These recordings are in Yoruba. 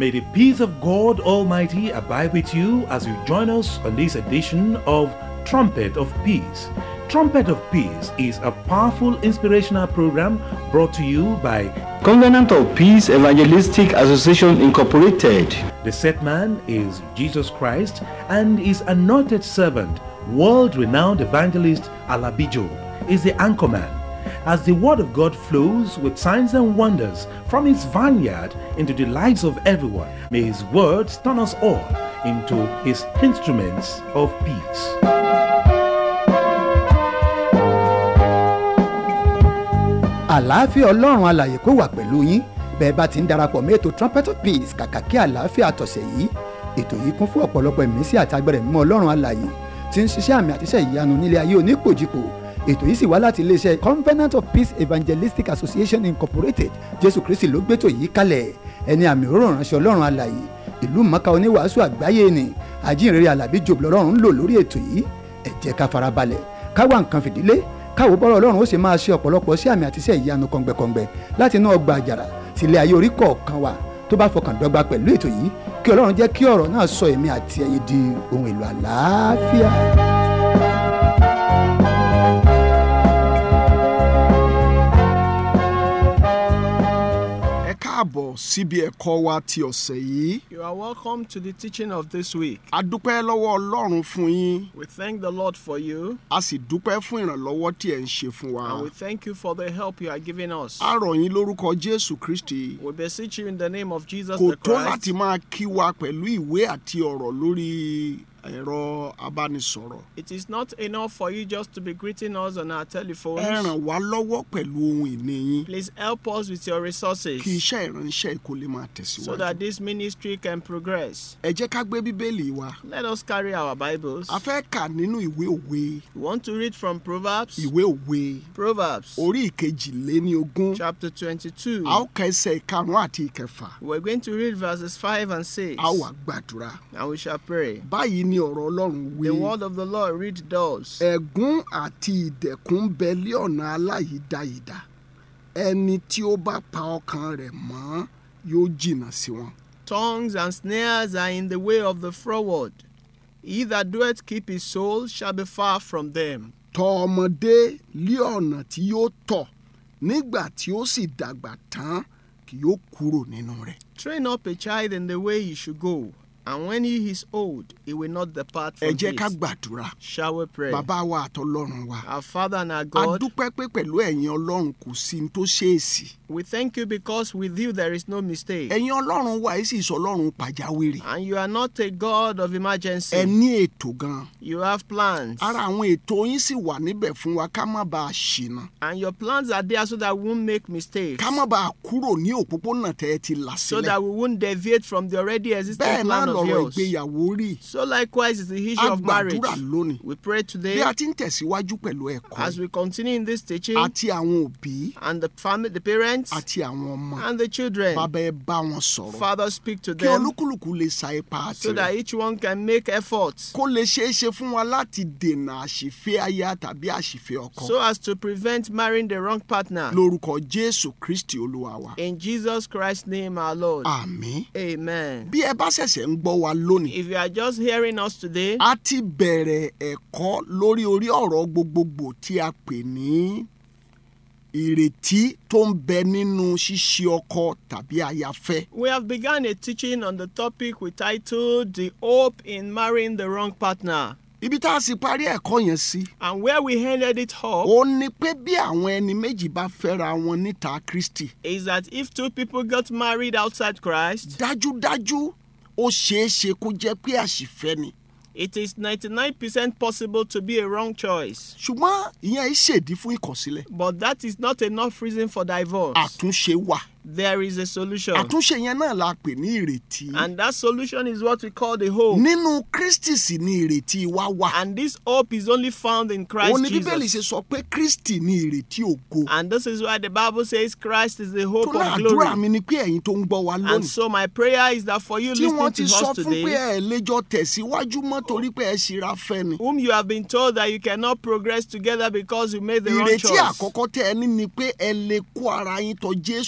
May the peace of God Almighty abide with you as you join us on this edition of Trumpet of Peace. Trumpet of Peace is a powerful inspirational program brought to you by Covenant of Peace Evangelistic Association Incorporated. the set man is Jesus Christ and his anointed servant, world-renowned evangelist Alabijo, is the anchorman. As the word of God flows with signs and wonders from his vineyard into the lives of everyone, may his words turn us all into his instruments of peace. àlàáfíà ọlọ́run alàyè kó wà pẹ̀lú yín bẹ́ẹ̀ bá ti ń darapọ̀ mọ́ ètò trumpet of peace kàkà kí àlàáfíà tọ̀sẹ̀ yìí ètò yìí kún fún ọ̀pọ̀lọpọ̀ ìmísí àti agbẹ̀rẹ̀ mímọ́ ọlọ́run alàyè tí ń ṣiṣẹ́ àmì àtiṣẹ́ ìyanu nílé ayé onípòjìpò ètò yìí sì wá láti iléeṣẹ́ covenant of peace evangelistic association incorporated jésù kristi ló gbétò yìí kalẹ̀ ẹni àmì òróró ránṣẹ́ ọlọ́run alàyè ìlú mọ́ká oníwàásù àgbáyé ni àjíǹrere alábí jòbù lọ́rùn ń lò lórí ètò yìí ẹ jẹ́ ká farabalẹ̀ ká wá nǹkan fìdílé káwo bọ́rọ̀ ọlọ́run ó sì máa ṣe ọ̀pọ̀lọpọ̀ sí àmì àti iṣẹ́ ìyanu kọ̀ǹgbẹ̀kọ̀ǹgbẹ̀ láti inú ọgbà àjàrà sílé ayé orí kọ̀ọ̀kan wa tó bá fọkàn dọ́gba pẹ̀lú ètò yìí kí ọlọ́run jẹ́ kí ọ̀rọ̀ náà sọ èmi àti ẹ̀yin di ohun èlò àlàáfíà. ẹ káàbọ̀ síbi ẹ̀kọ́ wa ti ọ̀sẹ̀ yìí. You are welcome to the teaching of this week. a dúpẹ́ lọ́wọ́ ọlọ́run fún yín We thank the Lord for you a sì dúpẹ́ fún ìrànlọ́wọ́ tí ẹ̀ ń ṣe fún wa. and we thank you for the help you are giving us. a rọ̀ yín lórúkọ jésù kristi We beseech you in the name of Jesus kò the tó Christ. láti máa kí wa pẹ̀lú ìwé àti ọ̀rọ̀ lórí ẹ̀rọ abánisọ̀rọ̀. It is not enough for you just to be greeting us on our ẹ telephones. ràn wá lọ́wọ́ pẹ̀lú ohun ìní yín Please help us with your resources kí iṣẹ́ ìránṣẹ́ kó lè máa so tẹ̀síwájú. that this ministry can progress. ẹ jẹ́ ká gbé bíbélì wa. Let us carry our Bibles. a fẹ́ kà nínú ìwé òwe We want to read from Proverbs. ìwé òwe Proverbs orí ìkejìléníogún. chapter 22. a ó ka ẹsẹ̀ ìkarùn-ún àti ìkẹfà. We're going to read verses 5 and 6. a ó wá gbàdúrà. And we shall pray. báyìí ni ọ̀rọ̀ ọlọ́run wí. The word of the Lord read thus. ẹ̀gún àti ìdẹ̀kùn ń bẹ lé ọ̀nà aláyídáyídá ẹni tí ó bá pa ọkàn rẹ̀ mọ́ yóò jìnnà sí wọn. Tongues and snares are in the way of the froward. He that doeth keep his soul shall be far from them. tọ́ ọmọdé lé ọ̀nà tí yóò tọ̀ nígbà tí ó sì dàgbà tán kì yóò kúrò nínú rẹ̀. Train up a child in the way he should go, and when he is old, he will not depart ẹ from jẹ́ ká it. gbàdúrà Shall we pray? bàbá wa àtọlọ́run wa. Our Father and our a God, dúpẹ́ pé pẹ̀lú ẹ̀yin ọlọ́run kò sí ní tó ṣèèsì. we thank you because with you there is no mistake. ẹ̀yin ọlọ́run wa yìí sì sọ ọlọ́run pàjáwìrì. And you are not a God of emergency. ẹ ní ètò gan. You have plans. ara àwọn ètò yín sì wà níbẹ̀ fún wa ká má bàa ṣìnà. And your plans are there so that we won't make mistakes. ká má bàa kúrò ní òpópónà tẹ́ ẹ ti là So sílẹ̀. that we won't deviate from the already existing bẹ́ẹ̀ náà plan of lọ̀rọ̀ yours. ìgbéyàwó rí. So likewise is the issue a of marriage. gbàdúrà lónìí. We pray bí today a ti ń tẹ̀síwájú pẹ̀lú ẹ̀kọ́ as we continue in this teaching àti àwọn òbí and the family, the parents àti àwọn ọmọ. and the children. bàbá ẹ bá wọn sọ̀rọ̀. Father, speak to kí them olúkúlùkù lè sa ipa so that tirẹ̀. each one can make efforts kó lè ṣeé ṣe fún wa láti dènà àṣìfẹ́ aya tàbí àṣìfẹ́ ọkọ. so as to prevent marrying the wrong partner. lórúkọ jésù kristi olúwa wa. In Jesus Christ's name, our Lord. àmín. Amen. bí ẹ bá ṣẹ̀ṣẹ̀ ń gbọ́ wa lónìí. If you are just hearing us today, a ti bẹ̀rẹ̀ ẹ̀kọ́ lórí orí ọ̀rọ̀ gbogbogbò tí a pè ní ìrètí tó ń bẹ nínú ṣíṣe ọkọ tàbí ayafẹ́. we have begun a teaching on the topic we titled The Hope in Marrying the Wrong Partner. ibi tá a sì parí ẹ̀kọ́ yẹn sí. And where we ended it up ó ní pé bí àwọn ẹni méjì bá fẹ́ra wọn níta kristi is that if two people got married outside Christ, dájúdájú ó ṣeé ṣe kó jẹ́ pé àṣìfẹ́ ni. it is 99% possible to be a wrong choice. ṣùgbọ́n ìyẹn ṣèdí fún ìkọ̀sílẹ̀. But that is not enough reason for divorce. àtúnṣe wà. There is a solution. àtúnṣe yẹn náà la pè ní ìrètí. And that solution is what we call the hope. nínú kristi sì ni ìrètí wa wà. And this hope is only found in Christ òun ni bíbélì ṣe Jesus. sọ pé kristi ni ìrètí ògo. And this is why the Bible says Christ is the hope tó of láàdúrà glory. mi ni pé ẹ̀yin tó ń gbọ́ wa And lónìí. so my prayer is that for you tí wọ́n listening ti to sọ us fún pé today, ẹ lẹ́jọ́ tẹ̀síwájú mọ́ torí pé ẹ ṣíra fẹ́ ni. whom you have been told that you cannot progress together because you made the wrong ìrètí choice. àkọ́kọ́ tẹ́ ẹ ní ni pé ẹ lè kó ara yín tọ̀ jésù wá.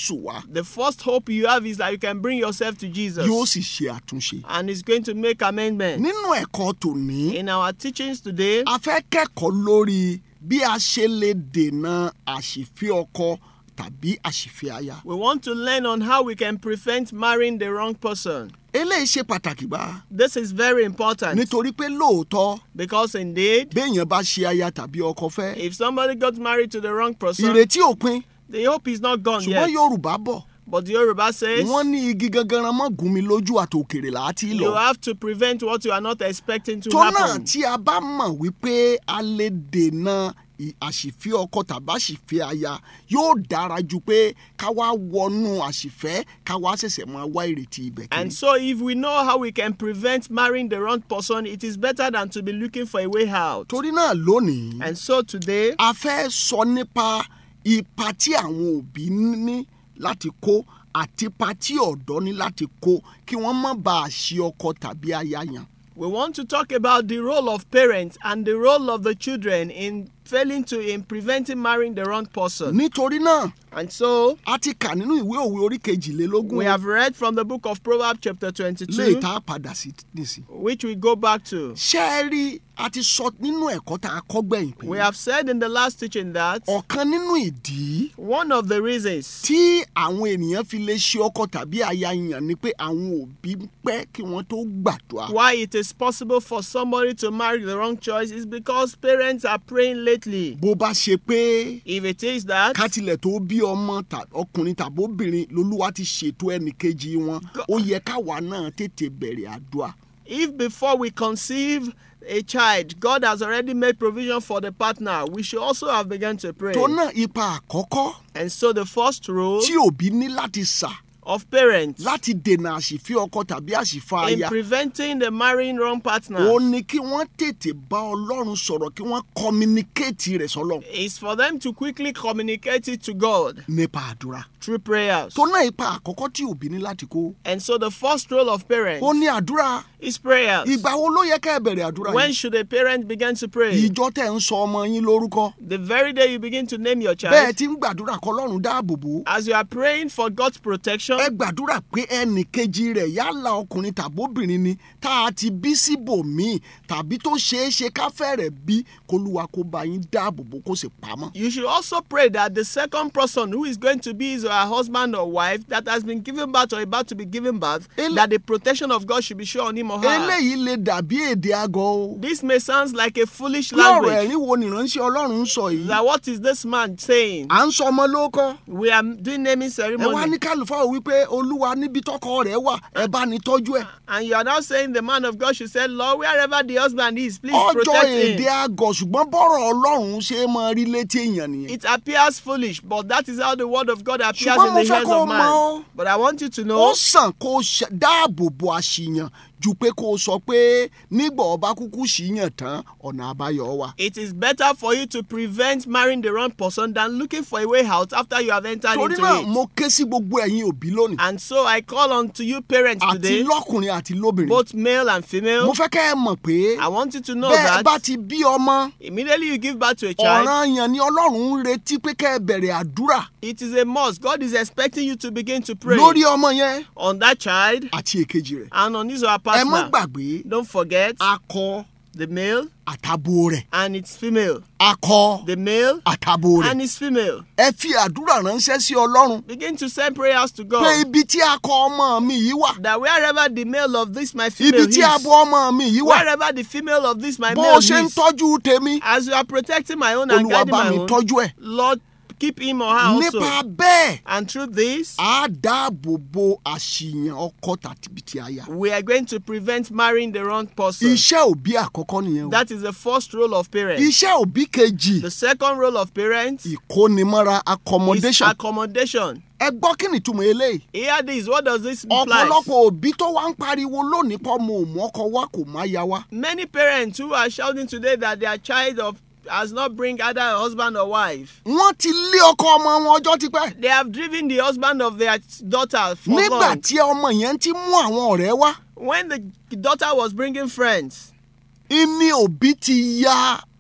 The first hope you have is that you can bring yourself to Jesus. yóò sì ṣe àtúnṣe. And He's going to make amendments. nínú ẹ̀kọ́ tòní In our teachings today, a fẹ́ kẹ́kọ̀ọ́ lórí bí a ṣe lè dènà àṣìfẹ́ ọkọ tàbí àṣìfẹ́ aya. we want to learn on how we can prevent marrying the wrong person. eléyìí ṣe pàtàkì gbá This is very important nítorí pé lóòótọ́ because indeed, béèyàn bá ṣe aya tàbí ọkọ fẹ́ if somebody got married to the wrong person, ìrètí òpin the hope is not gone ṣùgbọ́n yet. yorùbá bọ̀ But the Yoruba says wọ́n ní igi gangan mọ́ gún mi lójú àtòkèrè láti you lọ. have to prevent what you are not expecting to tó náà happen. tí a bá mọ̀ wípé a lè dènà ì- àṣìfẹ́ ọkọ tàbí àṣìfẹ́ aya yóò dára ju pé ká wá wọnú àṣìfẹ́ ká wá ṣẹ̀ṣẹ̀ máa wá ìrètí ibẹ̀ And kiri. so, if we know how we can prevent marrying the wrong person, it is better than to be looking for a way out. torí náà lónìí And so, today, a fẹ́ sọ nípa ipa tí àwọn òbí ní láti kó àti ipa tí ọ̀dọ́ ní láti kó kí wọ́n má bàa ṣe ọkọ tàbí aya yàn. we want to talk about the role of parents and the role of the children in failing to in preventing marrying the wrong person. nítorí náà And so, a ti kà nínú ìwé òwe orí kejìlélógún we have read from the book of Proverbs, chapter lè 22, tá a padà sí nísìn. which we go back to. ṣé ẹ rí a ti sọ nínú ẹ̀kọ́ tá a kọ́ gbẹ̀yìn pé We have said in the last teaching that ọ̀kan nínú ìdí one of the reasons tí àwọn ènìyàn fi lè ṣe ọkọ tàbí aya yàn ni pé àwọn òbí ń pẹ́ kí wọ́n tó gbàdúrà. why it is possible for somebody to marry the wrong choice is because parents are praying lately. bó bá ṣe pé If it is that, kátilẹ̀ tó bí ọmọ tà- ọkùnrin tàbí obìnrin lolúwa ti ṣètò ẹnìkejì wọn ó yẹ káwa náà tètè bẹ̀rẹ̀ àdúrà. if before we conceive a child, God has already made provision for the partner, we should also have begun to pray. tó náà ipa àkọ́kọ́ And so the first rule tí òbí ní láti sà of parents láti dènà àṣìfẹ́ ọkọ tàbí àṣìfẹ́ in aya preventing the marrying wrong partner ó ní kí wọ́n tètè bá ọlọ́run sọ̀rọ̀ kí wọ́n communicate rẹ̀ sọ́lọ́ is for them to quickly communicate it to God nípa àdúrà. through prayers. tó náà ipa àkọ́kọ́ tí òbí ní láti kó And so the first role of parents ó ní àdúrà is prayers. ìgbà wo ló yẹ ká ẹ bẹ̀rẹ̀ àdúrà When yìí should a parent begin to pray? ìjọ tẹ̀ ń sọ ọmọ yín lórúkọ The very day you begin to name your bẹ́ẹ̀ child, tí ń gbàdúrà kọ́ lọ́run dáàbò bò ó as you are praying for God's protection, ẹ gbàdúrà pé ẹnì kejì rẹ̀ yálà ọkùnrin tàbóbìnrin ni tá a ti bí síbòmíì tàbí tó ṣeé ṣe káfẹ́ rẹ̀ bí kólúwa kó bá yín dáàbò bò kó sì pamọ́. you should also pray that the second person who is going to be his or her husband or wife that has been given birth or about to be given birth, Ele- that the protection of God should be sure on him or her. eléyìí lè dàbí èdè àgọ́ o. This may sound like a foolish kí ọ̀rọ̀ language. ẹ̀rín wo nìránṣẹ́ ọlọ́run ń sọ yìí. That what is this man saying? à ń sọ ọmọ lóko. We are doing naming ẹ wá ceremony. ní kálífà ò wípé olúwa níbi tọkọ rẹ̀ wà ẹ bá ní tọ́jú ẹ̀. And you are now saying the man of God should say, Lord, wherever the husband is, please ọjọ́ protect èdè him. àgọ̀ ṣùgbọ́n bọ́rọ̀ ọlọ́run ṣe é máa rí létí èèyàn nìyẹn. It appears foolish, but that is how the word of God appears Ṣùgbọ́n in mo the fẹ́ hands kó o of mọ̀ man. o. But I want you to ó know sàn kó o ṣe- dáàbò bo àṣìyàn ju pé kó o sọ pé nígbà ọba kúkú ṣìyàn tán ọ̀nà àbáyọ wà. it is better for you to prevent marrying the wrong person than looking for a way out after you have entered torí into náà it. mo ké sí gbogbo ẹ̀yin òbí lónìí And so I call on to you parents àti today, lọ́kùnrin àti lóbìnrin. both male and mo female. fẹ́ kẹ́ ẹ mọ̀ pé I want you to know bẹ́ẹ̀ bá that ti bí ọmọ immediately you give birth to a child, ọ̀ràn yẹn ni ọlọ́run ń retí pé kẹ́ ẹ bẹ̀rẹ̀ àdúrà it is a must. God is expecting you to begin to pray lórí ọmọ yẹn on that child àti èkejì rẹ̀. and on his or her ẹ má partner. gbàgbé Don't forget akọ the male àtàbò rẹ̀ and its female. akọ The male àtàbò rẹ̀ and its female. ẹ fi àdúrà ránṣẹ́ sí ọlọ́run Begin to send prayers to pé God ibi tí akọ ọmọ mi yìí wà that wherever the male of this my ibi female tí is, abo ọmọ mi yìí wà wherever the female of this my bó male o ṣe ń is, tọ́jú tèmi as you are protecting my own and olúwa guiding bá my mi own, tọ́jú ẹ̀ Lord, keep him or her nípa also. bẹ́ẹ̀ And through this, á dáàbò bo àṣìyàn ọkọ tàbí ti aya. we are going to prevent marrying the wrong person. iṣẹ́ òbí àkọ́kọ́ nìyẹn o That is the first role of parents. iṣẹ́ òbí kejì The second role of parents ìkónimọ́ra is accommodation accommodation. ẹ gbọ́ kí ni túmọ̀ eléyìí Hear this. What does this imply? ọ̀pọ̀lọpọ̀ òbí tó wá ń pariwo lónìí pọ̀ mo ò mú ọkọ wá kò má ya wá Many parents who are shouting today that their child of has not bring either a husband or wife. wọ́n ti lé ọkọ ọmọ wọn ọjọ́ tipẹ́ They have driven the husband of their daughter for nígbà long. tí ọmọ yẹn ti mú àwọn ọ̀rẹ́ wá When the daughter was bringing friends, ìní òbí ti ya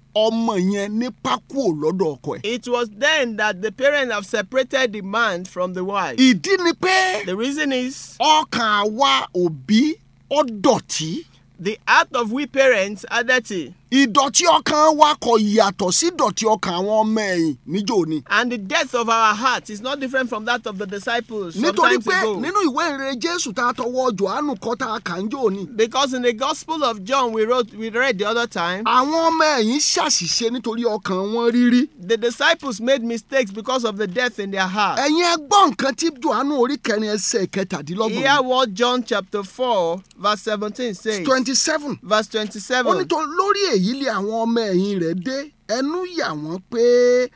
ọmọ yẹn nípa kúò lọ́dọ̀ ọkọ ẹ̀. It was then that the parents have separated the man from the wife. ìdí ni pé The reason is ọkàn àwa òbí ó dọ̀tí the heart of we parents are dirty, ìdọ̀tí ọkàn wa kò yàtọ̀ sí ìdọ̀tí ọkàn àwọn ọmọ ẹ̀yìn níjó ni. and the depth of our heart is not different from that of the disciples nítorí sometimes pé ago. nínú ìwé ìrere jésù tá a tọwọ́ johannu kọ́ tá a kà ń jò ni. Because in the Gospel of John we wrote we read the other time, àwọn ọmọ ẹ̀yìn ṣàṣìṣe nítorí ọkàn wọn rírí. the disciples made mistakes because of the depth in their heart. ẹ̀yin ẹ gbọ́ nǹkan tí johannu orí kẹrin ẹsẹ̀ Hear kẹtàdínlọ́gbọ̀n what John chapter 4 verse 17 says. twenty seven Verse ó 27. ní tó lórí èyí lé àwọn ọmọ ẹ̀yìn rẹ̀ dé ẹnu yà wọ́n pé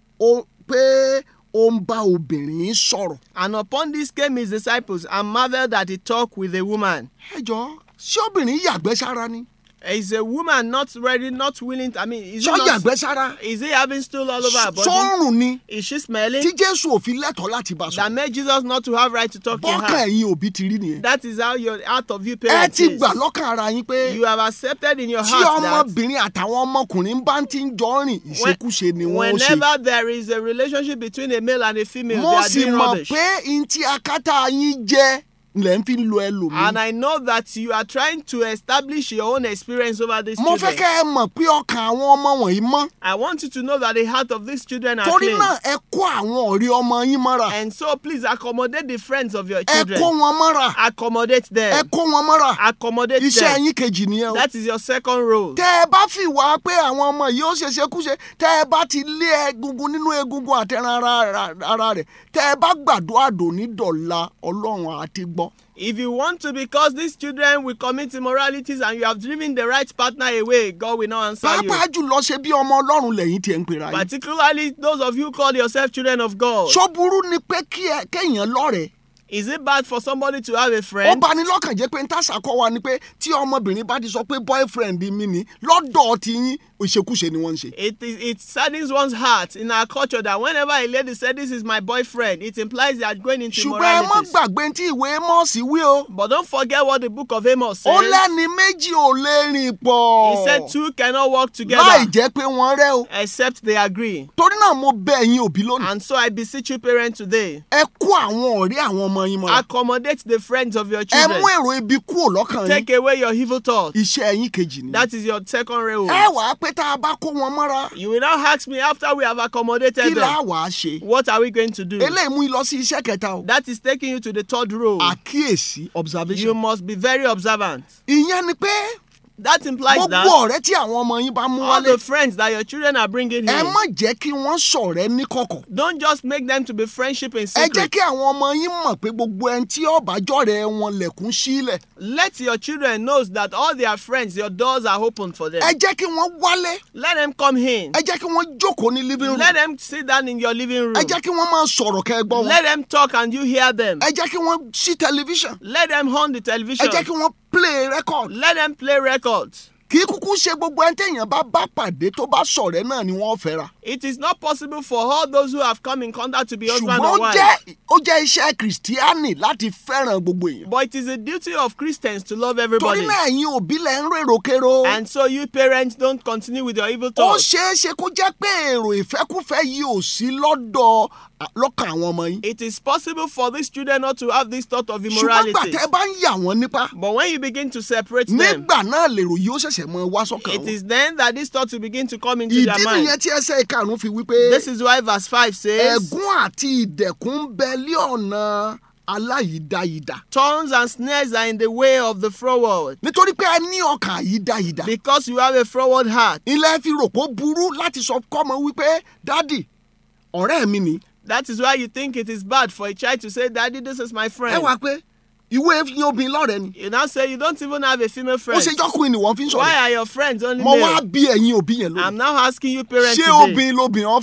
ó pé ó ń bá obìnrin sọ̀rọ̀. And upon this came his disciples and marveled that he talked with a woman. ẹ jọ ṣé obìnrin yàgbẹ́ sára ni Is a woman not ready, not willing? I mean, is, ṣọ́ it not, yàgbẹ́ sára is he having stool all over her body? sọ́rùn ni Is she smelling? tí jésù ò fi lẹ́tọ̀ọ́ láti bá That sọ. made Jesus not to have right to talk to bọ́kàn her. ẹ̀yin òbí ti rí nìyẹn. That is how your heart of you ẹ parents ti is. gbà lọ́kàn ara yín pé You have accepted in your tí heart that ọmọbìnrin àtàwọn ọmọkùnrin bá ti ń jọ rìn ìṣekúṣe ni wọ́n ó ṣe. whenever there is a relationship between a male and a female, mo they are sì doing mọ̀ rubbish. pé n tí akátá yín jẹ́ lẹ́ ń fi lo ẹlòmíì. And I know that you are trying to establish your own experience over these mo fẹ́ children. kẹ́ ẹ mọ̀ pé ọkàn àwọn ọmọ wọ̀nyí mọ́. I want you to know that the heart of these children are torí clean. náà ẹ kó àwọn ọ̀rẹ́ ọmọ yín mọ́ra. And so please accommodate the friends of your ẹ children. kó wọn mọ́ra. Accommodate ẹ them. kó wọn mọ́ra. Accommodate iṣẹ́ them. yín kejì nìyẹn o. That is your second role. tẹ́ ẹ bá fi wá pé àwọn ọmọ yìí ó ṣeṣekúṣe tẹ́ ẹ bá ti lé egungun nínú egungun àtẹran ara ara rẹ̀ tẹ́ ẹ bá gbàdúrà dòní dọ̀la ọlọ́run àti gbọ́. If you want to, because these children will commit immoralities and you have driven the right partner away, God will not answer you. pàápàá jùlọ ṣe bí ọmọ ọlọ́run lẹ́yìn tí ẹ ń pera yín. Particularly those of you who call yourself children of God. ṣó burú ni pé kí ẹ kéèyàn lọ́rẹ̀ẹ́ Is it bad for somebody to have a ó friend? bani lọ́kàn jẹ́ pé ń tàṣà kọ́ wa ni pé tí ọmọbìnrin bá ti sọ pé boyfriend mi ni lọ́dọ̀ ti yín ìṣekúṣe ni wọ́n ń ṣe. It, is, it saddens one's heart in our culture that whenever a lady said this is my boyfriend, it implies they are going into ṣùgbọ́n ẹ mọ́ immoralities. gbàgbé tí ìwé mọ́ọ̀sì wí o. But don't forget what the book of Amos ó says. lẹ́ni méjì ò lè rìn pọ̀. He said two cannot work láì together jẹ́ pé wọ́n rẹ́ o. except they agree. torí náà mo bẹ ẹ̀yin òbí lónìí. And so I beseech you, parents, today, ẹ kó àwọn ọ̀rẹ́ àwọn ọmọ yín mọ́ra. accommodate the friends of your ẹ children. mú èrò ibi kúrò lọ́kàn yín. Take away your evil thoughts. iṣẹ́ ẹ̀yin kejì ni. That is your second role. ẹ wàá pé tá a bá kó wọn mọ́ra. You will now ask me after we have kí accommodated là á them, wàá ṣe. what are we going to do? eléyìí mú yín lọ sí iṣẹ́ kẹta o. That is taking you to the third role. àkíyèsí You observation. must be very observant. ìyẹn ni pé That implies gbogbo that ọ̀rẹ́ tí àwọn ọmọ yín bá mú all wálé the friends that your children are bringing ẹ here, má jẹ́ kí wọ́n ṣọ̀rẹ́ ní kọ̀kọ̀. don't just make them to be friendship in ẹ jẹ́ secret. kí àwọn ọmọ yín mọ̀ pé gbogbo ẹni tí ọ̀bájọ́rẹ́ wọn lẹ̀kún sílẹ̀. Let your children know that all their friends, your doors are open for them. ẹ jẹ́ kí wọ́n wálé. Let them come in. ẹ jẹ́ kí wọ́n jókòó ní living room. Let them sit down in your living room. ẹ jẹ́ kí wọ́n máa sọ̀rọ̀ kẹ́ ẹ gbọ́ wọn. Let them talk and you hear them. ẹ jẹ́ kí wọ́n sí tẹlifíṣàn. Let them on the ẹ television. jẹ́ kí wọ́n play record. Let them play records. kì í kúkú ṣe gbogbo ẹni téèyàn bá bá pàdé tó bá ṣọ̀rẹ́ náà ni wọ́n fẹ́ra. It is not possible for all those who have come in contact to be husband ṣùgbọ́n ó and wife. jẹ́ ó jẹ́ iṣẹ́ kìrìsìtíánì láti fẹ́ràn gbogbo èèyàn. But it is a duty of Christians to love everybody. torí náà ẹ̀yin òbí lẹ̀ ń rèrò kérò. And so you parents don't continue with your evil ó thoughts. ṣeé ṣe kó jẹ́ pé èrò ìfẹ́kúfẹ́ yìí ò sí lọ́dọ̀ lọ́kàn àwọn ọmọ yín. It is possible for these children not to have this thought of ṣùgbọ́n immorality. gbà tẹ́ bá ń yà wọ́n nípa But when you begin to separate them, nígbà náà lèrò yìí ó ṣẹ̀ṣẹ̀ mọ wá sọ́kàn it wọn. is then that this thought will begin to come into ìdí their mind. nìyẹn tí ẹsẹ̀ ìkarùn-ún fi wípé This is why verse 5 says, ẹ̀gún àti ìdẹ̀kùn ń bẹ lé ọ̀nà aláyídáyídá. Thorns and snares are in the way of the froward. nítorí pé ẹ ní ọkàn àyídáyídá. Because you have a froward heart. ilé fi rò pé ó burú láti sọ kọ́mọ wípé dádì ọ̀rẹ́ mi ni. That is why you think it is bad for a child to say, Daddy, this is my ẹ friend. wá pé ìwé yín obìnrin lọ́rẹ́ ni. You now say you don't even have a female ó friend. ṣe jọ́kùnrin ni wọ́n fi ń Why sọ̀rọ̀. are your friends only mo wá male? bí ẹ̀yin òbí yẹn I'm lónìí. now asking you parents ṣé today. obìnrin lóbìnrin ọ̀fẹ́.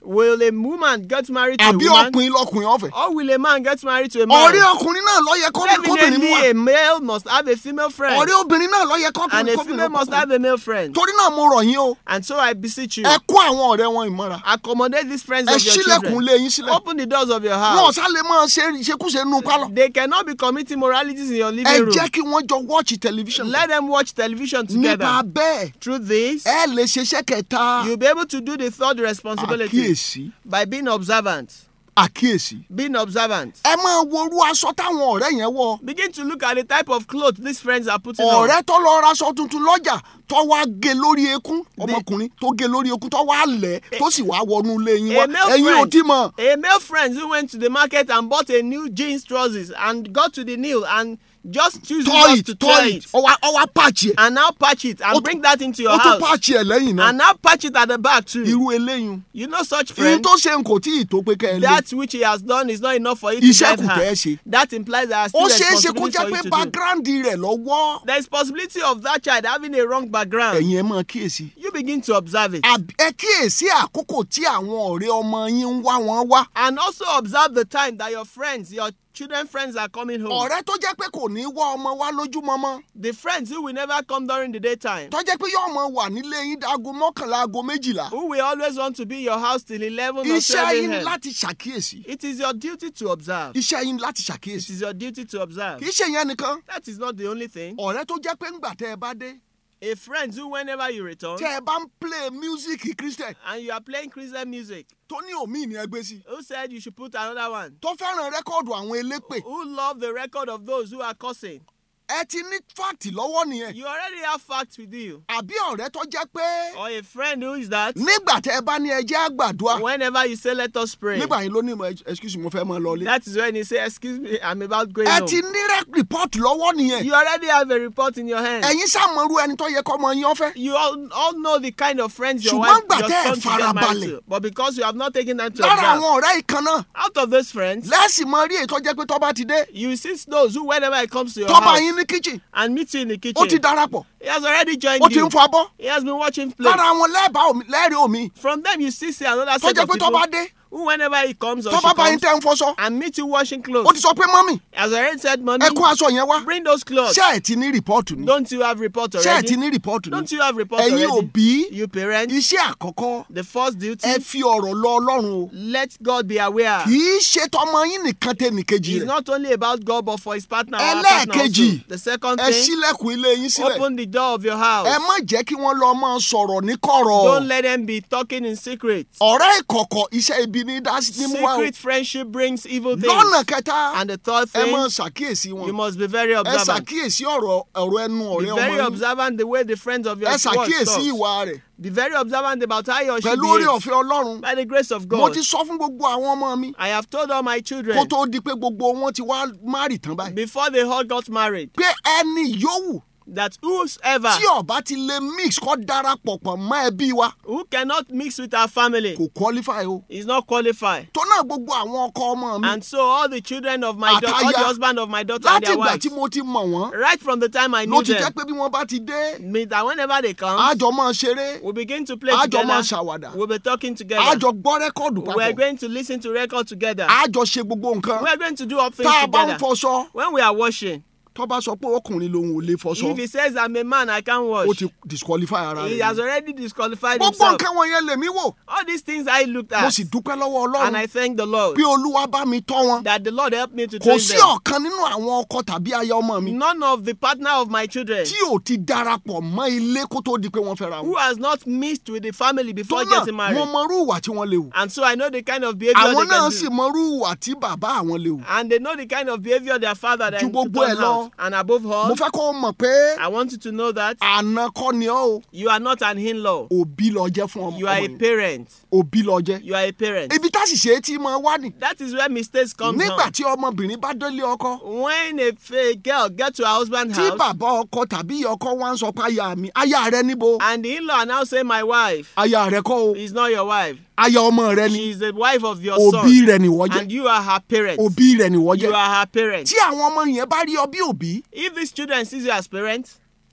Will a woman get married to a àbí woman? ọkùnrin lọkùnrin ọ̀fẹ́ Or will a man get married to a man? ọ̀rẹ́ ọkùnrin náà ló yẹ kọ́- kóbìnrin mú Definitely, wa a male must have a female friend. ọ̀rẹ́ obìnrin náà ló yẹ And kọ́kùnrin a kóbìnrin female must kọ́kùnrin. have a male friend. torí náà mo rọ̀ yín o And so I beseech you, ẹ kó àwọn ọ̀rẹ́ wọn ìmọ̀ra accommodate these friends ẹ of your sílẹ̀kùn children. lé yín sílẹ̀ Open the doors of your wọn ò house. sá lè máa ṣe ìṣekúṣe nínú pálọ̀ They cannot be committing moralities in your ẹ living room. jẹ́ kí wọ́n jọ wọ́ọ̀chì tẹlifíṣàn Let them watch television nípa together. bẹ́ẹ̀ Through this, ẹ lè ṣeṣẹ́ kẹta you'll be able to do the third responsibility àkíyèsí by being observant. àkíyèsí Being observant. ẹ máa worú aṣọ táwọn ọ̀rẹ́ yẹn wọ̀ Begin to look at the type of clothes these friends are putting on. ọ̀rẹ́ tó lọ raṣọ tuntun lọ́jà tó wá gé lórí eékún ọmọkùnrin tó gé lórí eékún tó wá lẹ̀ tó sì wá wọnú ilé yín wá A male ẹ̀yin ò friend, tí mọ̀ a male friend who went to the market and bought a new jeans trousers and got to the nail and just choose tọ́ just it to tọ́ tear it it ọwá ọwá pààchì ẹ̀ and now patch it Ó and tún- bring that into your ó tún house pààchì ẹ̀ lẹ́yìn náà and now patch it at the back too. irú eléyìí You know such èyí friend. tó ṣe ń kò tí ì tó pé kẹ́ ẹ lé That which he has done is not enough for you to Iṣẹ́ get kù tẹ́ ẹ her. ṣe. That implies there are ó still ṣeé ṣe kó responsibilities jẹ́ for pé you to do. background rẹ̀ lọ́wọ́ There is possibility of that child having a wrong background. ẹ̀yin ẹ máa kíyèsí You begin to observe it. Àb- ẹ kíyèsí àkókò tí àwọn ọ̀rẹ́ ọmọ yín ń wá wọn wá And also observe the time that your friends, your children friends are coming home. ọ̀rẹ́ tó jẹ́ pé kò ní wá ọmọ wá lójúmọmọ The friends who will never come during the daytime. tó jẹ́ pé yóò mọ wà nílé yín dago mọ́kànlá aago méjìlá Who will always want to be in your house till 11 or iṣẹ́ 12 yín a.m. láti ṣàkíyèsí It is your duty to observe. iṣẹ́ yín láti It ṣàkíyèsí is your duty to observe. kì í ṣe yẹn nìkan That is not the only thing. ọ̀rẹ́ tó jẹ́ pé ńgbà tẹ́ ẹ bá dé A friend who, whenever you return tẹ́ ẹ bá ń play music christian and you are playing Christian music, tó ní òmíì ní ẹgbẹ́ sí who said you should put another one? tó fẹ́ràn rẹ́kọ̀dù àwọn elépè Who love the record of those who are cursing? ẹ ti ní fáàtì lọ́wọ́ nìyẹn You already have facts with you. àbí ọ̀rẹ́ tó jẹ́ pé Or a friend who is that? nígbà tẹ́ ẹ bá ní ẹjẹ́ àgbàdua Whenever you say, let us pray. nígbà yín ló ní mo excuse me, mo fẹ́ mọ lọlé That is when you say, excuse me, I'm about going ẹ home. ti ní rẹ́pọ̀tì lọ́wọ́ nìyẹn You already have a report in your hand. ẹ̀yin sàmọ́rú ẹni tó yẹ kọ́ ọmọ yín ọ̀fẹ́ You all, all know the kind of friends your Ṣùgbọ́n wife, gbà your tẹ́ ẹ son should get married farabalẹ̀. to. But because you have not taken time to lára observe, àwọn ọ̀rẹ́ ìkan náà out of those friends, lẹ́sìn mọ rí èyí tó jẹ́ pé tó bá ti dé you see those who, whenever he comes to your tó bá house yín ní kitchen and meet you in the ó ti kitchen, darapọ̀ he has already joined ó ti you. ń fọ abọ́ He has been watching play. lára àwọn lẹ́ẹ̀bá omi lẹ́ẹ̀rí omi From them, you see, see another tó set jẹ́ of pé tó people bá dé who, whenever he comes or tó she bá bá yín comes, tẹ́ ń fọṣọ and meet you washing ó clothes. ti sọ pé mọ́mì As I already said, mommy, ẹ kó aṣọ yẹn wá bring those clothes. ṣé ẹ ti ní rìpọ́ọ̀tù ni Don't you have report ṣé ẹ ti already? ní rìpọ́ọ̀tù ni Don't you have report ẹ̀yin already? òbí You parents, iṣẹ́ àkọ́kọ́ the first duty, ẹ fi ọ̀rọ̀ lọ ọlọ́run o let God be aware. kì í ṣe tọmọ yín nìkan tẹ nìkejì It's rẹ̀ not only about God, but for his partner. our partner ẹlẹ́ẹ̀kejì also. The second ẹ thing, ṣílẹ̀kùn ilé yín sílẹ̀ open the door of your house. ẹ má jẹ́ kí wọ́n lọ máa sọ̀rọ̀ ní kọ̀rọ̀ Don't let them be talking in secret. ọ̀rẹ́ ìkọ̀kọ̀ iṣẹ́ ibi ní dá ní mú wá o Secret friendship brings evil things. lọ́nà kẹta And the third ẹ máa thing, ṣàkíyèsí you wọn must be very ẹ observant. ṣàkíyèsí ọ̀rọ̀ ọ̀rọ̀ ẹnu Be ọ̀rẹ́ ọmọ very yín observant the way the friends of your ẹ words ṣàkíyèsí talk. ìwà rẹ̀ Be very observant about how he or she pẹ̀lú orí behaves. ọ̀fẹ́ ọlọ́run By the grace of mo God, ti sọ fún gbogbo àwọn ọmọ mi I have told all my children kó tó di pé gbogbo wọn ti wá márì tán báyìí before they all got married pé ẹni yòówù that whosoever tí ọba ti lè mix kọ́ darapọ̀ pọ̀ mọ́ ẹbí wa who cannot mix with our family kò qualify o is not qualified. tó náà gbogbo àwọn ọkọ ọmọ mi And so all the children of my daughter, all the Àtaya. husband of my daughter and láti their ìgbà wives, tí mo ti mọ̀ wọ́n right from the time I ló knew ti jẹ́ them, pé bí wọ́n bá ti dé means that whenever they come, àjọ máa ṣeré we begin to play àjọ together. máa ṣàwàdà We'll be talking together. àjọ gbọ́ rẹ́kọ̀dù We are papọ̀ going to listen to record together. àjọ ṣe gbogbo nǹkan We are going to do all things tá a bá ń together. fọṣọ When we are washing, tó bá sọ pé ọkùnrin lòun ò lè fọṣọ if he says I'm a man, I can't ó wash. ti disqualify ara He rẹ̀ has already disqualified gbogbo himself. nǹkan wọ̀nyẹn lèmi wò All these things I looked mo at, sì dúpẹ́ lọ́wọ́ and I ọlọ́run thank the Lord pé olúwa bá mi tọ́ wọn that the Lord helped me to kò train sí them. ọ̀kan nínú àwọn ọkọ tàbí aya ọmọ mi None of the partner of my children tí ò ti darapọ̀ mọ́ ilé kó tó di pé wọ́n fẹ́ra who wọn has not mixed with the family tó before náà getting mo married. mọrú ìwà tí wọ́n lè wù And so I know the kind of behavior àwọn they náà can sì do. mọrú ìwà tí bàbá àwọn lè wù And they know the kind of behavior their father Ju then to gbogbo ẹ̀ turn lọ, out. And above all, mo fẹ́ kó o mọ̀ pé I want you to know that àna kọ́ ni ọ́ o you are not an in-law. òbí lọ jẹ́ fún ọmọ You are a ọmọ yìí parent. òbí lọ jẹ́ You are a parent. ibi tá sì ṣe é tí mo wá nì That is where mistakes come nígbà from. tí ọmọbìnrin bá délé ọkọ When a fa- girl get to her husband's tí house bàbá ọkọ tàbí ìyá ọkọ wá ń sọ pé aya mi aya rẹ níbo and the in-law now say my wife aya rẹ kọ́ o is not your wife. aya ọmọ rẹ ni She is the wife of your òbí son. rẹ nìwọ jẹ́ And you are her parent. òbí rẹ nìwọ You jẹ́ are her parent. tí àwọn ọmọ yẹn bá rí ọ bí òbí If these children sees you as parents,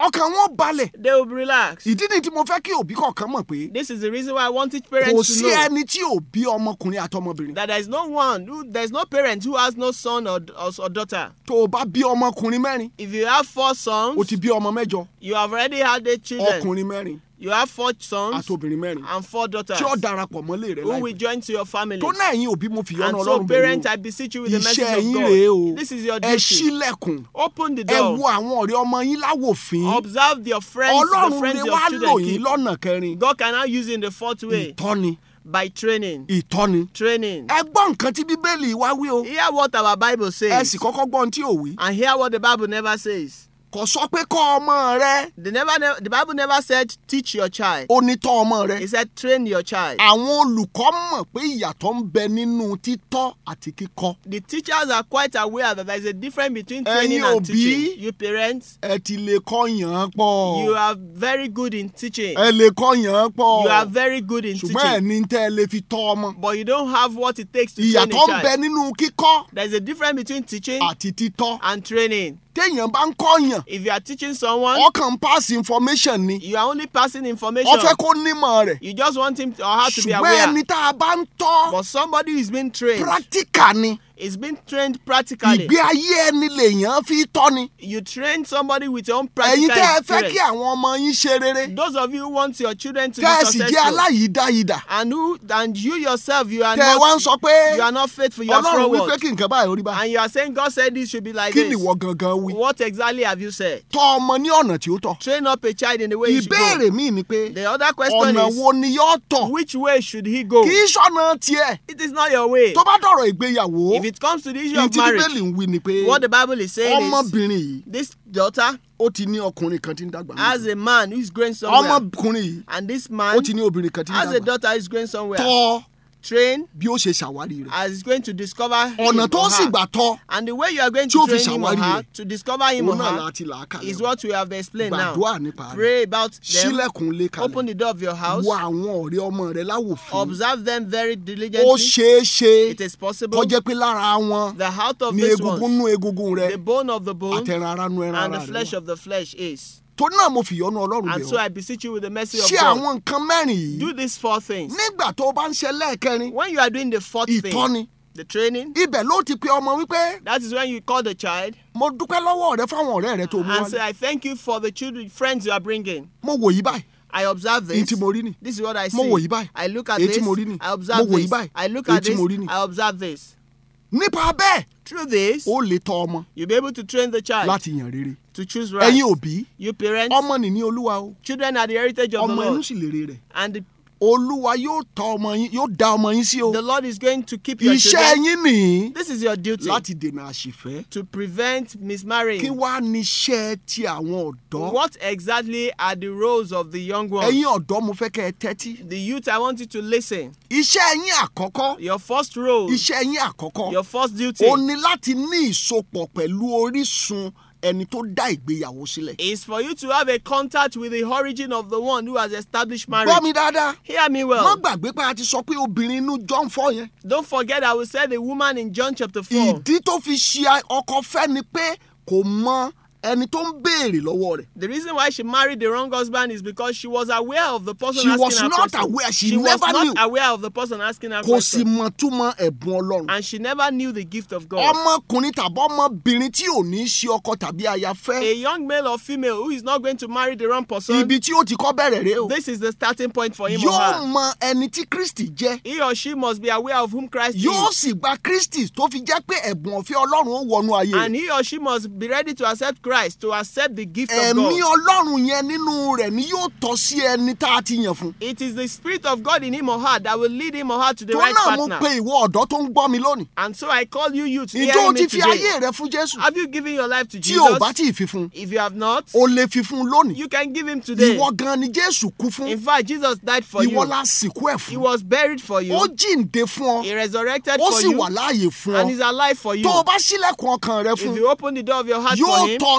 ọkàn wọn balẹ̀ They will be relaxed. ìdí ni tí mo fẹ́ kí òbí kọ̀ọ̀kan mọ̀ pé This is the reason why I want each kò parent to sí know ẹni tí ò bí ọmọkùnrin àtọmọbìnrin that there is no one, who, there is no parent who has no son or, or, or daughter. tó o bá bí ọmọkùnrin mẹ́rin If you have four o sons, ti bí ọmọ mẹ́jọ you have already had eight children. ọkùnrin mẹ́rin You have four sons àtobìnrin mẹ́rin and four daughters tí ó darapọ̀ mọ́lé rẹ̀ who will láìpẹ́ join to your family. tó náà ẹ̀yin òbí mo fi yọ́nú And so, ọlọ́run parents, I bẹ̀rẹ̀ beseech you o with the message iṣẹ́ of yín rèé o God. This is your ẹ duty. ṣílẹ̀kùn Open the ẹ wo door. àwọn ọ̀rẹ́ ọmọ yín láwòfín Observe your friends, the ọlọ́run friends lè your wá lò children yín keep. lọ́nà kẹrin God can now use it in the fourth way ìtọ́ni by training. ìtọ́ni Training. ẹ gbọ́ nǹkan tí bíbélì wá wí o Hear what our Bible ẹ says sì kọ́kọ́ gbọ́ ohun tí ò wí and hear what the Bible never says. kò sọ pé kọ́ ọmọ rẹ The, never, ne- the Bible never said teach your child. ó ní tọ́ ọmọ rẹ It said train your child. àwọn olùkọ́ mọ̀ pé ìyàtọ̀ ń bẹ nínú títọ́ àti kíkọ́ The teachers are quite aware that there is a difference between Ẹ̀yin training and òbí. teaching. You parents, ẹ ti lè kọ́ yàn án pọ̀ you are very good in teaching. ẹ lè kọ́ yàn án pọ̀ You are very good in ṣùgbọ́n ẹ̀ teaching. ní tẹ́ ẹ lè fi tọ́ ọmọ But you don't have what it takes to train ìyàtọ̀ a ń bẹ child. nínú kíkọ́ There's a difference between teaching àti títọ́ and training. téèyàn bá ń kọ́ yàn If you are teaching someone, ọkàn pass information ni you are only passing information. wọ́n fẹ́ kó nímọ̀ rẹ̀ You just want him to, or her to be ṣùgbọ́n aware. ẹni tá a bá ń tọ́ But somebody who is being trained practical ni is being trained practically. ìgbé ayé ẹni lèèyàn fi tọ́ ni You train somebody with your own ẹ̀yin practical tẹ́ ẹ fẹ́ kí experience. àwọn ọmọ yín ṣe rere Those of you who want your children to tẹ́ ẹ be sì jẹ́ successful, aláyìídáyìdá and who and you yourself you are tẹ́ ẹ wá ń not sọ pé you are not faithful, you are ọlọ́run wí pé forward, kí nǹkan báyìí orí bá and you are saying God said this should be like kí ni this. ìwọ gangan wí What exactly have you said? tọ́ ọmọ ní ọ̀nà tí ó tọ́ Train up a child in the way he should go. ìbéèrè míì ni pé The other question ọ̀nà is wo ni yóò tọ̀ which way should he go? kì í ṣọ̀nà tiẹ̀ It is not your way. tó bá dọ̀rọ̀ ìgbéyàwó If it comes to the issue ní of tí bíbélì marriage, ń wí ni pé what the Bible is saying is ọmọbìnrin yìí this daughter ó ti ní ọkùnrin kan tí ń dàgbà has níbẹ̀. a man who is growing somewhere, ọmọkùnrin yìí and this ó man ti ní obìnrin kan tí ń has a dàgbà daughter who is growing somewhere. tọ́ Train bí ó ṣe ṣàwárí rẹ̀ as he's going to discover him ọ̀nà tó or sì her. gbà tọ́ And the way you are going tí ó to fi train him or ṣàwárí her rẹ̀, to discover him or òun náà her láti là á kà is lọ what we have explained now. gbàdúrà nípa rẹ̀ Pray about them. sílẹ̀kùn lé Open kalẹ̀ the door of your house. wo àwọn ọ̀rẹ́ ọmọ rẹ̀ láwòfín Observe them very ó diligently. ṣeé ṣe It is possible. kó jẹ́ pé lára wọn The heart of ní this egungun one, nú egungun rẹ̀ the bone of the bone, àtẹ̀ràn ara nú ẹran and the ara flesh rẹ̀ of the flesh is. torí náà mo fìyọ́nú ọlọ́run And bẹ̀ so ọ́ I beseech you with the mercy of ṣé God. àwọn nǹkan mẹ́rin yìí Do these four things. nígbà tó o bá ń ṣe lẹ́ẹ̀kẹrin When you are doing the fourth thing, ìtọ́ni the training, ibẹ̀ ló ti pe ọmọ wípé that is when you call the child mo dúpẹ́ lọ́wọ́ rẹ fáwọn ọ̀rẹ́ rẹ tó mú and say, wálé I thank you for the children, friends you are bringing. mo wò yí báyìí I observe èyí this. tí mo rí nì This is what I see. Mo wò yí báyìí. I look at Èyí this. tí mo rí nì. I Mo observe wò yí this. báyìí. I look Èyí at tí this. mo rí nì. I observe this. nípa bẹ́ẹ̀ Through this, ó lè tọ́ ọmọ you'll be able to train the child láti yàn rere to choose right. ẹ̀yin òbí You parents, ọmọ nìní olúwa o children are the heritage of the ọmọ inú Lord. sì lèrè rẹ̀ And the, olúwa yóò tọ́ ọmọ yín yóò dá ọmọ yín sí o the Lord is going to keep your iṣẹ́ children. yín nìyí This is your duty láti dènà àṣìfẹ́ to prevent kí mismarrying. wàá níṣẹ́ ti àwọn ọ̀dọ́ What exactly are the roles of the young ones? ẹ̀yin ọ̀dọ́ mo fẹ́ kẹ́ ẹ tẹ́tí The youth, I want you to listen. iṣẹ́ yín àkọ́kọ́ Your first role, iṣẹ́ yín àkọ́kọ́ your first duty ó ní láti ní ìsopọ̀ pẹ̀lú orísun ẹni tó dá ìgbéyàwó sílẹ̀. is for you to have a contact with the origin of the one who has established gbọ́ marriage. mi dáadáa Hear me má well. gbàgbé pé a ti sọ pé obìnrin inú John fọ́ yẹn Don't forget, I will say the woman in John chapter 4. ìdí tó fi ṣe ọkọ fẹ́ ni pé kò mọ ẹni tó ń béèrè lọ́wọ́ rẹ̀. The reason why she married the wrong husband is because she was aware of the person She asking was her not question. aware. She was never not knew. aware of the person asking her kò sì question. mọ túmọ̀ ẹ̀bùn ọlọ́run. And she never knew the gift of God. ọmọkùnrin tàbí ọmọbìnrin tí ò ní í ṣe ọkọ tàbí aya A fẹ́ young male or female who is not going to marry the wrong person, ibi tí ó ti kọ́ bẹ̀rẹ̀ rẹ o. this is the starting point for him or yóò her. mọ ẹni tí Kristi jẹ́ He or she must be aware of whom Christ yóò is. sì gba Kristi tó fi jẹ́ pé ẹ̀bùn ọ̀fẹ́ ọlọ́run ó wọnú ayé And rẹ̀. he or she must be ready to accept Christ, to accept the gift of ẹ̀mí God. ọlọ́run yẹn nínú rẹ̀ ni yóò tọ́ sí ẹni tá a ti yàn fún. It is the Spirit of God in him or her that will lead him or her to the tó right náà mo partner. pe ìwọ ọ̀dọ́ tó ń gbọ́ mi lónìí. And so I call you youth, ìjọ hearing o ti me fi today. ayé rẹ fún Jésù Have you given your life to tí o bá Jesus? tí ì fi fún If you have not, o lè fi fún lónìí. you can give him today. ìwọ gan ni Jésù kú fún In fact, Jesus died for ìwọ you. la sìnkú ẹ̀ He fún was buried for you. ó jíǹde fún He ọ resurrected ó for sì you. wà láàyè fún And ọ he's alive for you. tó o bá ṣílẹ̀kùn ọkàn rẹ If fún you open the door of your heart yóò for him, tọ́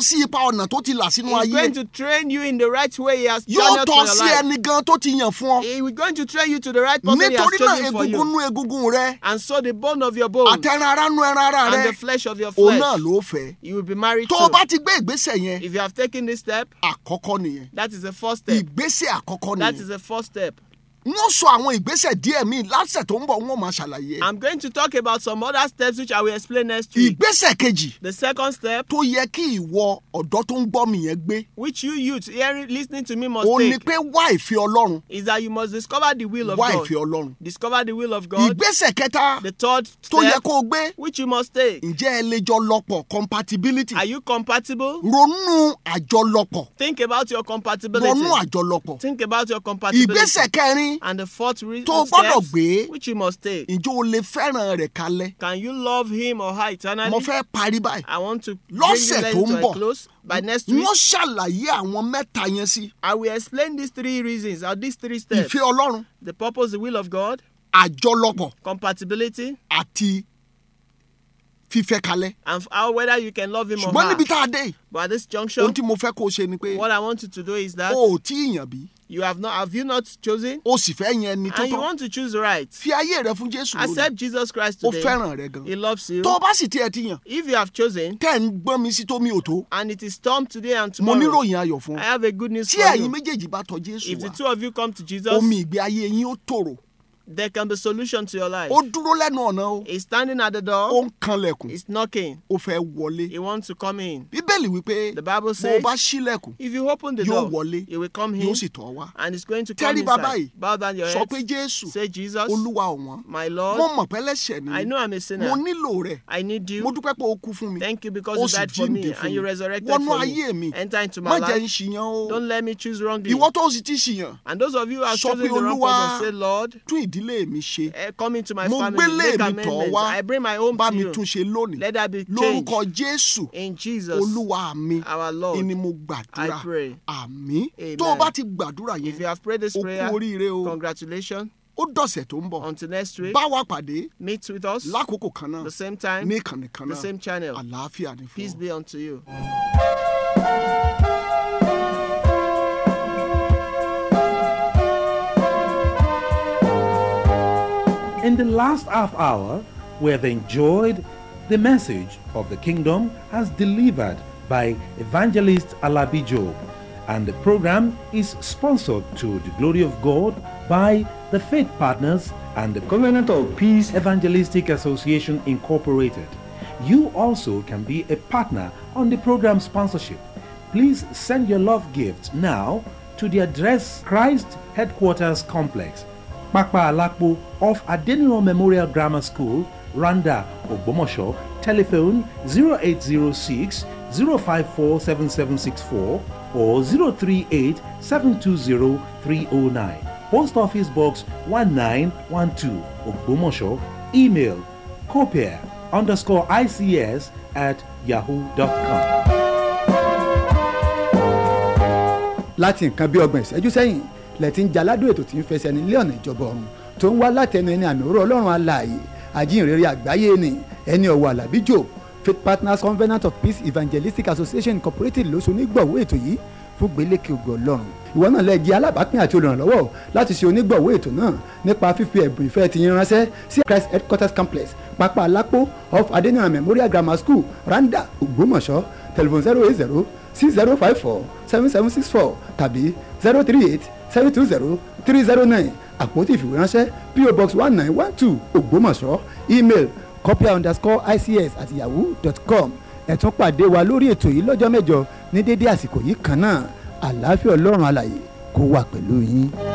sí ipa ọ̀nà tó ti là sínú He's ayé going to train you in the right way He has yóò channeled tọ́ for your sí life. ẹni gan tó ti yàn fún ọ He is going to train you to the right person He has nítorí náà chosen for egungun you. nú egungun rẹ And so the bone of your bone àtẹran ara nú ẹran ara and rẹ the flesh of your òun flesh, náà ló fẹ́ you will be married tó o bá to. ti gbé ìgbésẹ̀ yẹn If you have taken this step, àkọ́kọ́ nìyẹn that is the first step. ìgbésẹ̀ àkọ́kọ́ That nìyẹn is the first step. wọ́n sọ àwọn ìgbésẹ̀ díẹ̀ míì lásẹ̀ tó ń bọ̀ wọ́n máa ṣàlàyé I'm going to talk about some other steps which I will explain next week. ìgbésẹ̀ kejì The second step, tó yẹ kí ìwọ ọ̀dọ́ tó ń gbọ́ mi yẹn gbé which you youth hearing, listening to me must ó ní take, pé wá ìfẹ́ ọlọ́run is that you must discover the will of wá God. ìfẹ́ ọlọ́run Discover the will of God. ìgbésẹ̀ kẹta The third tó yẹ step, kó o gbé which you must take. ǹjẹ́ ẹ lè jọ lọ́pọ̀ compatibility Are you compatible? ronú àjọlọ́pọ̀ Think about your compatibility. ronú àjọlọ́pọ̀ Think about your compatibility. ìgbésẹ̀ kẹrin And the fourth re- tó o gbọ́dọ̀ step, gbé which you must take. ǹjẹ́ o lè fẹ́ràn rẹ̀ kalẹ̀ Can you love him or her eternally? mo fẹ́ parí báyìí I want to bring Lọ́sẹ̀ this tó lesson ń to a bọ̀, close. By next week, wọ́n ṣàlàyé àwọn mẹ́ta yẹn sí I will explain these three reasons or these three steps. ìfẹ́ ọlọ́run The purpose, the will of God, àjọlọ́pọ̀ compatibility, àti fífẹ́ kalẹ̀ and how whether you can love him or ṣùgbọ́n her. níbi tá a dé yìí, But at this ohun junction, tí mo fẹ́ kó o ṣe ni pé what I want you to do is that o ò tí ì yàn bí you have not have you not chosen o sì fẹ́ yan ẹni tó and you tọ́ want to choose right. fi ayé rẹ fún jésù lónìí Accept Jesus Christ ó today. fẹ́ràn rẹ gan He loves you. tó o bá sì tiẹ̀ ti yàn If you have chosen tẹ́ ẹ̀ ń gbọ́n mi sí tó mi ò tó and it is storm today and mo tomorrow, níròyìn ayọ̀ fún I ọ have a good news tí for ẹ̀yin you. méjèèjì bá tọ̀ jésù If the wá two of you come to Jesus, omi ìgbé ayé yín ó tòrò there can be solution to your life. ó dúró lẹ́nu ọ̀nà o He's standing at the ó door. ń kanlẹ̀kùn He's knocking. ó fẹ́ wọlé He wants to come in. bíbélì wípé The Bible bó o says, bá ṣílẹ̀kùn if you open the yóò door, wọlé he will come yóò in sì tọ̀ wá and he's going to come tẹ́rí bàbá inside. yìí Bow down your sọ head. pé jésù Say, Jesus, olúwa ọ̀wọ́n my mo Lord, mọ̀ pé lẹ́sẹ̀ ni I know I'm a mo sinner. nílò rẹ̀ I need mo you. dúpẹ́ pé o kú fún mi Thank you because ó you sì died for me jíǹde fún and you mi resurrected wọnú for ayé mi me. Enter into má my jẹ́ ń life. ṣìyàn o Don't let me choose wrongly. ìwọ tó o sì ti ṣìyàn And those of you who have Sọ chosen pé, the wrong "Olúwa, person, say, Lord, tún ìdílé mi ṣe eh, come into my Mo family, gbélé make mi tọ̀ amendments. wá. I bring my home bá to mi you. tún ṣe lónìí Let there be change. lórúkọ jésù In Jesus, olúwa mi our Lord, ni mo gbàdúrà I pray. àmì Amen. tó o bá ti gbàdúrà if you yẹn have prayed this o kú prayer, oríire o congratulations. ó dọ̀sẹ̀ tó ń bọ̀ Until next week, bá wa pàdé meet with us lákòókò kan náà the same time, ní ìkànnì kan the náà same channel. àlàáfíà ni fún Peace ọ. be unto you. In the last half hour, we have enjoyed the message of the kingdom as delivered by evangelist Alabi Job. And the program is sponsored to the glory of God by the Faith Partners and the Covenant of Peace Evangelistic Association Incorporated. You also can be a partner on the program sponsorship. Please send your love gift now to the address Christ Headquarters Complex, Pakpa Alakpo off Adeniro Memorial Grammar School, Randa, Ogbomosho. Telephone 0806 054 7764 or 038 720 309. Post Office Box 1912, Ogbomosho. Email copier underscore ICS at yahoo.com. láti nǹkan bí ọgbọ̀n ìṣẹ́jú sẹ́yìn lẹ́tí ń jaládùn ètò tí ń fẹsẹ̀ nílé ọ̀nà ìjọba ọ̀run tó ń wá látẹnu ẹni àmì òró ọlọ́run alààyè àjíǹrere àgbáyé ni ẹni ọ̀wọ̀ àlàbí jò faith partners covenant of peace evangelistic association incorporated ló so onígbọ̀wọ́ ètò yìí fún gbélékè ògo ọlọ́run ìwọ náà lè jẹ́ alábàápín àti olùrànlọ́wọ́ láti ṣe onígbọ̀wọ́ ètò náà nípa fífi ẹ̀bùn ìfẹ́ ti yín ránṣẹ́ sí christ headquarters complex pápá alápò off adeniran memorial grammar school randa ògbómọ̀ṣọ́ telephone zero eight zero six zero five four seven seven six four tàbí zero three eight seven two zero three zero nine àpótí ìfìwéránṣẹ́ po box one nine one two ògbómọ̀ṣọ́ email copia underscore ics at yahoo dot com ẹ tún pàdé wa lórí ètò yìí lọ́jọ́ mẹ́jọ ní dédé àsìkò yìí kan náà àlàáfíà ọlọ́run alàyè kó wà pẹ̀lú yín.